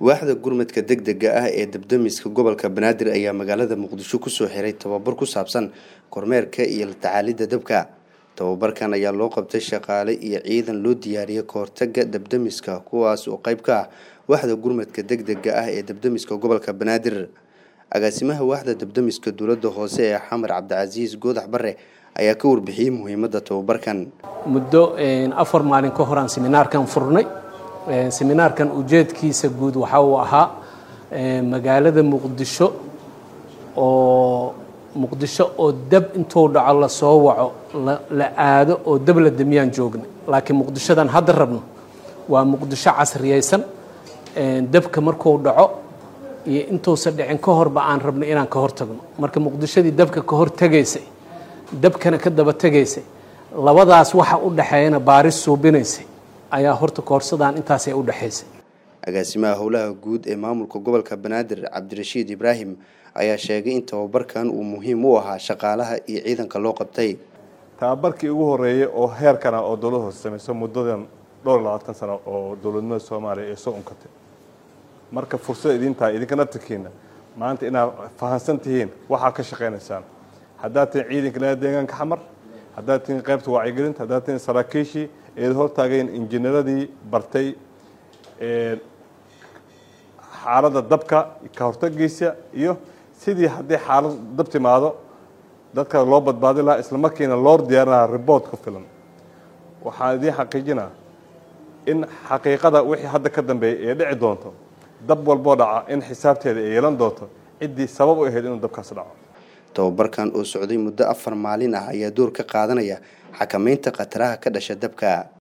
waaxda gurmadka degdega ah ee dabdamiska gobolka banaadir ayaa magaalada muqdisho kusoo xiray tababar ku saabsan kormeerka iyo la tacaalidda dabka tababarkan ayaa loo qabtay shaqaale iyo ciidan loo diyaariyey kahortaga dabdamiska kuwaas oo qayb ka ah waaxda gurmadka degdega ah ee dabdamiska gobolka banaadir agaasimaha waaxda dabdamiska dowladda hoose ee xamar cabdicasiis goodax bare ayaa ka warbixiyey muhiimadda tababarkan muddo afar maalin ka horaan seminaarkan furnay seminaarkan ujeedkiisa guud waxa uu ahaa magaalada muqdisho oo muqdisho oo dab intuu dhaco lasoo waco la aado oo dab la damiyaan joognay laakiin muqdishodan hadda rabno waa muqdisho casriyaysan dabka markuu dhaco iyo intuusan dhicin ka horba aan rabno inaan ka hortagno marka muqdishadii dabka ka hortegaysay dabkana ka daba tegaysay labadaas waxa u dhexeeyana baaris suubinaysay ayaa horta koorsadaan intaasay u dhexaysay agaasimaha howlaha guud ee maamulka gobolka banaadir cabdirashiid ibraahim ayaa sheegay in tababarkan uu muhiim u ahaa shaqaalaha iyo ciidanka loo qabtay tababarkii ugu horeeyay oo heerkana oo dowlad hoose samayso muddadan dhowr iyo labaatan sano oo dowladnimada soomaaliya ee soo unkatay marka fursad idin tahay idinka naftirkiina maanta inaad fahamsan tihiin waxaa ka shaqaynaysaan haddaad tihiin ciidanka ilaa deegaanka xamar haddaad tihiin qaybta wacyigelinta haddaad tihiin saraakiishii eed hortaageen injineeradii bartay xaaladda dabka ka hortagiisa iyo sidii haddii xaalad dab timaado dadka loo badbaadi lahaa isla markiina loo diyaarin lahaa ribort ku filan waxaan idiin xaqiijinaa in xaqiiqada wixii hadda ka dambeeyay ee dhici doonto dab walboo dhaca in xisaabteeda ay yeelan doonto ciddii sabab u ahayd inuu dabkaas dhaco tababarkan oo socday muddo afar maalin ah ayaa door ka qaadanaya xakamaynta khataraha ka dhasha dabka